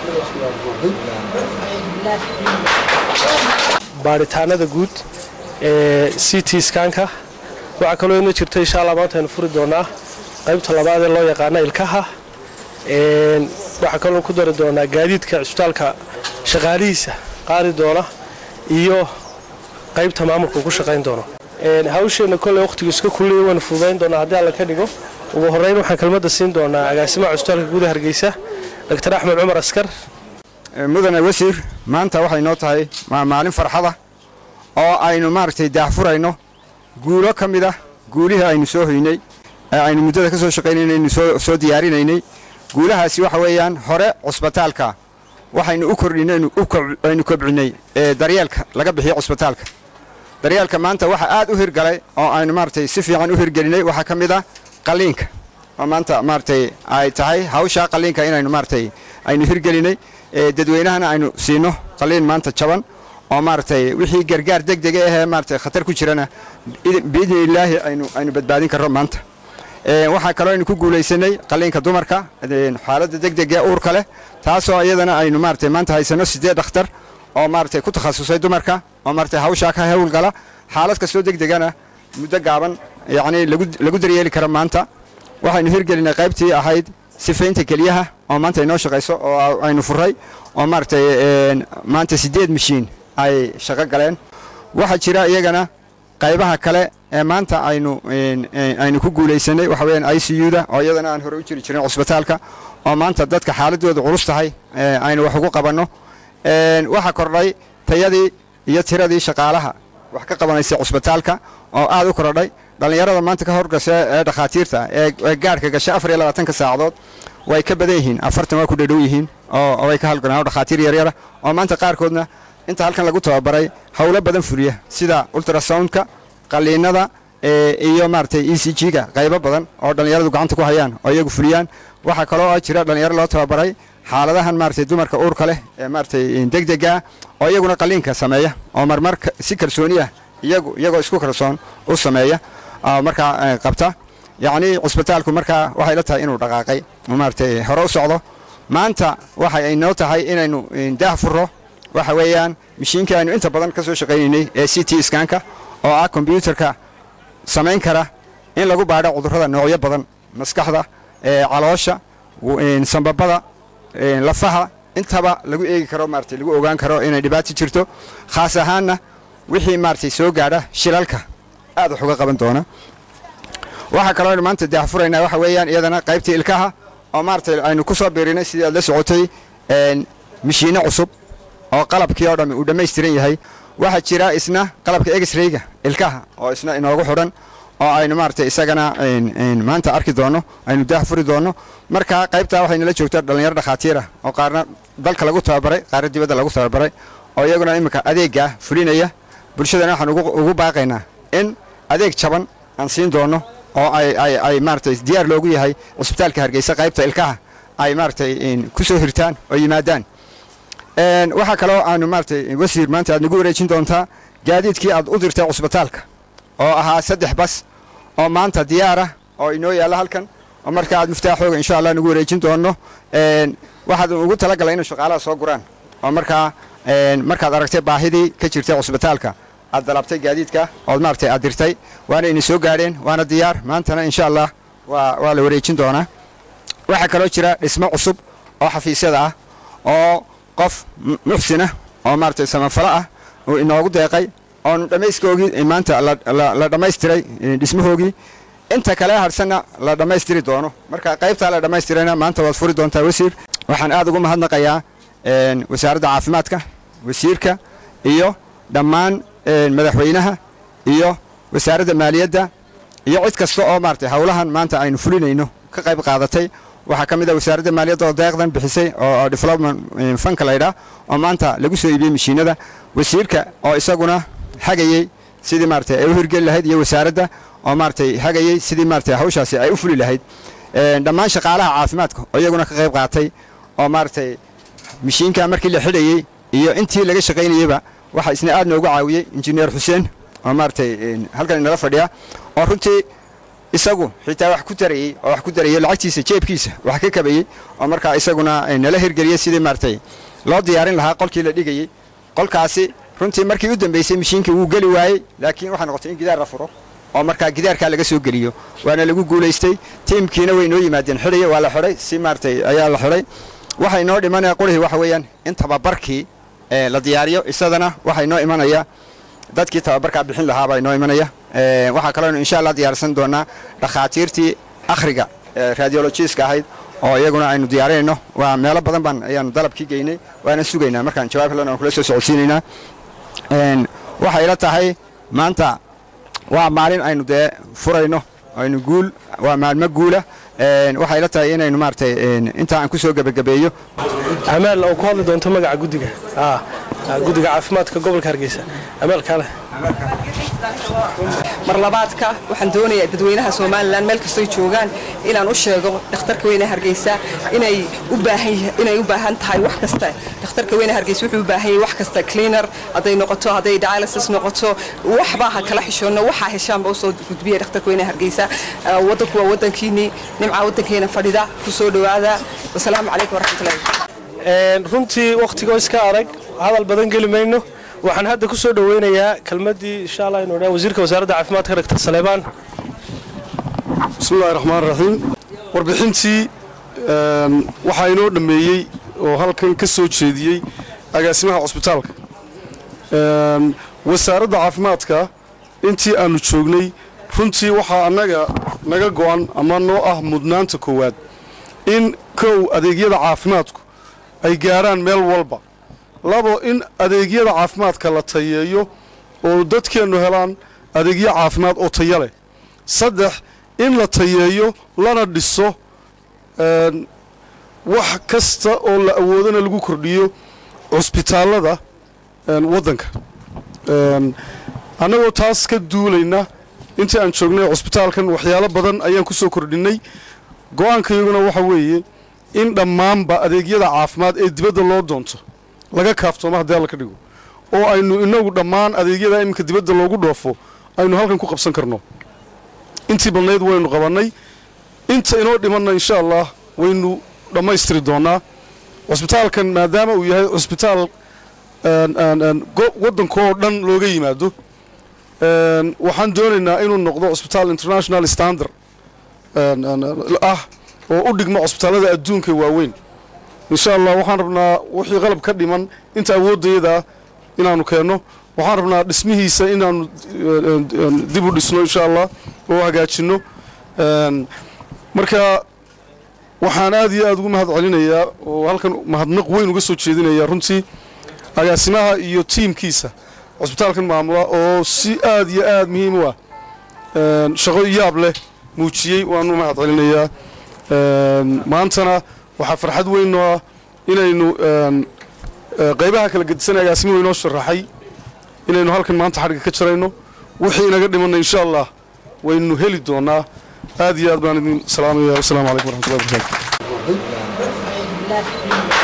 baaritaanada guud ee c t skanka waxaa kaloo ina jirta insha allah maanta aynu furi doonaa qaybta labaad ee loo yaqaana ilkaha waxaa kaloo ku dari doonaa gaadiidka cisbitaalka shaqaalihiisa qaadi doona iyo qaybta maamulka ku shaqayn doono hawsheenna kolley wakhtigu iska kulliya waynu fududayn doonaa haddii alla ka dhigo ugu horrayn waxaan kelmadda siin doonaa agaasimaha cusbitaalka guuda hargeysa dr axmed cumar askar mudane wasiir maanta waxay noo tahay maalin farxada oo aynu maaragtay daahfurayno guulo ka mid ah guulihii aynu soo hoynay ee aynu muddada ka soo shaqaynaynaynu soo diyaarinaynay guulahaasi waxa weeyaan hore cusbitaalka waxaynu u kordhinay aynu kobcinnay daryeelka laga bixiyo cusbitaalka daryeelka maanta waxa aad u hirgalay oo aynu maaragtay si fiican u hirgelinay waxaa ka mid ah qalliinka oo maanta maaragtay ay tahay hawshaa qalliinka inaynu maaragtay aynu hirgelinay dadweynahana aynu siino qalliin maanta jaban oo maaragtay wixii gargaar deg dega ahee maaragtay khatar ku jirana biidni illaahi aynu aynu badbaadin karro maanta waxaa kaloo aynu ku guulaysanay qalliinka dumarka xaaladda deg dega uurka leh taasoo iyadana aynu maaragtay maanta haysanno siddeed dhakhtar oo maaragtay ku takhasusay dumarka oo maaragtay hawshaa ka hawlgala xaalad kastoo deg degana muddo gaaban yacnii lagu daryeeli kara maanta waxaynu hirgelinay qaybtii ahayd sifaynta keliyaha oo maanta inoo shaqayso oo aynu furray oo maaragtay maanta siddeed mashiin ay shaqo galeen waxaa jira iyagana qaybaha kale ee maanta aynu aynu ku guulaysanay waxa weeyaan i c u-da oo iyadana aan hore u jiri jirin cusbitaalka oo maanta dadka xaaladooda culus tahay aynu wax ugu qabanno waxaa kordhay tayadii iyo tiradii shaqaalaha wax ka qabanaysa cusbitaalka oo aad u kordhay dhallinyarada maanta ka horgasha ee dhakhaatiirta ee gaadhka gasha afar iyo labaatanka saacadood way ka badan yihiin afartan waa ku dhadhow yihiin oo way ka halgalaan dhakhaatiir yaryara oo maanta qaarkoodna inta halkan lagu tababaray howlo badan fuliya sida ultrasoundka qalliinada iyo maaragtay e c g-ga qaybo badan oo dhallinyaradu gacanta ku hayaan oo iyagu fuliyaan waxaa kaloo jira dhallinyaro loo tababaray xaaladahan maaragtay dumarka uurka leh ee maaragtay deg dega oo iyaguna qalliinka sameeya oo marmar si kalsooni ah iyagu iyagoo isku kalsoon u sameeya markaa qabta yacnii cusbitaalku markaa waxay la tahay inuu dhaqaaqay maaragtay hore u socdo maanta waxay inoo tahay inaynu daah furro waxa weeyaan mashiinkii aynu inta badan ka soo shaqaynaynay ee c t skanka oo ah kombyuutarka samayn kara in lagu baadho cudurrada noocyo badan maskaxda caloosha sambabada lafaha intaba lagu eegi karo maaragtay lagu ogaan karo inay dhibaato jirto khaas ahaanna wixii maaragtay soo gaadha shilalka aad wax uga qaban doona waxaa kaloo aynu maanta daahfuraynaa waxa weeyaan iyadana qaybtii ilkaha oo maaragtay aynu ku soo biirinay sidii aad la socotay mashiinno cusub oo qalabkii oo dhammi uu dhammaystiran yahay waxaa jira isna qalabka egisrayga ilkaha oo isna inoogu xidhan oo aynu maaragtay isagana maanta arki doonno aynu daah furi doonno marka qaybtaa waxay nala joogtaa dhallinyaro dhakhaatiir ah oo qaarna dalka lagu tababaray qaarna dibadda lagu tababaray oo iyaguna iminka adeeggaa fulinaya bulshadana waxaan ugu baaqaynaa in adeeg jaban aan siin doonno oo ay maaragtay diyaar loogu yahay cusbitaalka hargeysa qaybta ilkaha ay maaragtay ku soo hirtaan oo yimaadaan waxaa kaloo aanu maaragtay wasiir maanta aad nagu wareejin doontaa gaadiidkii aad u dirtay cusbitaalka oo ahaa saddex bas oo maanta diyaarah oo inoo yaalla halkan oo marka aad muftaaxooga insha allah nagu wareejin doonno waxaad ugu talagalay inay shaqaalaha soo guraan oo markaa markaad aragtay baahidii ka jirtay cusbitaalka aad dalabtay gaadiidka ood maaragtay aad dirtay waana ina soo gaadheen waana diyaar maantana insha allah waa la wareejin doonaa waxaa kaloo jira dhismo cusub oo xafiisyada ah oo qof muxsinah oo maaragtay samafalo ah uu inoogu deeqay oonu dhammayskoogii maanta la dhammaystiray dhismahoogii inta kale hadhsanna la dhammaystiri doono marka qaybtaa la dhammaystirayna maanta waad furi doontaa wasiir waxaan aad ugu mahadnaqayaa wasaaradda caafimaadka wasiirka iyo dhammaan madaxweynaha iyo wasaaradda maaliyadda iyo cid kasta oo maaragtay howlahan maanta aynu fulinayno ka qayb qaadatay waxaa ka mid ah wasaaradda maaliyadda oo deeqdan bixisay oo development fanka laydhaa oo maanta lagu soo iibiyey mashiinada wasiirka oo isaguna hagayey sidii maaragtay ay u hirgeli lahayd iyo wasaaradda oo maaragtay hagayey sidii maaragtay hawshaasi ay u fuli lahayd dhammaan shaqaalaha caafimaadka oo iyaguna ka qayb qaatay oo maaragtay mashiinka markii la xidhayey iyo intii laga shaqaynayeyba waxaa isna aad noogu caawiyey injineer xuseen oo maaragtay halkan inala fadhiya oo runtii isagu xitaa wax ku tarayey oo wax ku darayey lacagtiisa jeebkiisa wax ka kabayey oo markaa isaguna nala hirgeliyey sidii maaragtay loo diyaarin lahaa qolkii la dhigayey qolkaasi runtii markii u dambaysay mishiinkii wuu geli waayey laakiin waxay noqotay in gidaar la furo oo markaa gidaarkaa laga soo geliyo waana lagu guulaystay tiimkiina way noo yimaadeen xidhaya waa la xidhay si maaragtay ayaa la xidhay waxay noo dhimanaya qurihii waxa weeyaan in tababarkii la diyaariyo isadana waxay noo imanaya dadkii tababarkaa bixin lahaa baa inoo imanaya waxaa kaloo insha allah diyaarsan doonaa dhakhaatiirtii akhriga radiologiska ahayd oo iyaguna aynu diyaarinayno waa meelo badan baan ayaanu dalabkii geynay waana sugaynaa markaan jawaab helana aan kula soo socodsiinaynaa waxay ila tahay maanta waa maalin aynu dee furayno aynu guul waa maalmo guula waxay ila tahay inaynu maaragtay intaa aan ku soo gebagabeeyo amaal oo ku hadli doonto magaca guddiga guddiga caafimaadka gobolka hargeysa amaal kaale mar labaadka waxaan doonayaa dadweynaha somalilan meel kastoy joogaan inaan u sheego dhakhtarka weyne hargeysa inay u baahan tahay wax kasta dhakhtarka weyne hargeysa wuxuu u baahan yahay wax kasta cleaner hadday noqoto hadday dialysis noqoto waxbaa ha kala xishoonno waxaa heshaanba usoo gudbiya dhakhtarka weyne hargeysa waddanku waa waddankiinii nimca waddankeena fadhida ku soo dhowaada wasalaamu calaykum waraxmatullahi runtii wakhtigoo iska adag hadal badan geli mayno waxaan hadda ku soo dhoweynayaa kelmaddii insha allah inu dhaa wasiirka wasaaradda caafimaadka dr saleebaan bismillahi raxmaan raxiim warbixintii waxaa inoo dhammeeyey oo halkan ka soo jeediyey agaasimaha cusbitaalka wasaaradda caafimaadka intii aannu joognay runtii waxaa annaga naga go'an ama noo ah mudnaanta koowaad in kow adeegyada caafimaadku ay gaarhaan meel walba labo in adeegyada caafimaadka la tayeeyo oo dadkeennu helaan adeegyo caafimaad oo taya leh saddex in la tayeeyo lana dhiso wax kasta oo la awoodana lagu kordhiyo cusbitaallada waddanka annagoo taas ka duulayna intii aan joognay cusbitaalkan waxyaalo badan ayaan ku soo kordhinnay go'aankayaguna waxa weeye in dhammaanba adeegyada caafimaad ee dibadda loo doonto laga kaaftoomo haddii alla ka dhigo oo aynu inagu dhammaan adeegyada iminka dibadda loogu dhoofo aynu halkan ku qabsan karno intii badnayd waynu qabannay inta inoo dhimanna insha allah waynu dhammaystiri doonnaa cusbitaalkan maadaama uu yahay cusbitaal waddankaoo dhan looga yimaado waxaan doonaynaa inuu noqdo cusbitaal international standard ah oo u dhigma cusbitaallada adduunka waaweyn insha allah waxaan rabnaa wixii qalab ka dhiman inta awooddayadaa inaannu keenno waxaan rabnaa dhismihiisa inaannu dib u dhisno insha allah oo hagaajinno marka waxaan aad iyo aad ugu mahad celinayaa oo halkan mahadnaq weyn uga soo jeedinayaa runtii agaasimaha iyo tiimkiisa cusbitaalkan maamula oo si aad iyo aad muhiim u ah shaqo yaab leh muujiyey waanu mahad celinayaa maantana waxaa farxad weynoo ah inaynu qaybaha kala gedisan agaasimuhu inoo sharaxay inaynu halkan maanta xadhigga ka jarayno wixii inaga dhimanna insha allah waynu heli doonaa aad iyo aad baan idin salaamaya wasalaamu calaykum waraxmatullahi wabarakatu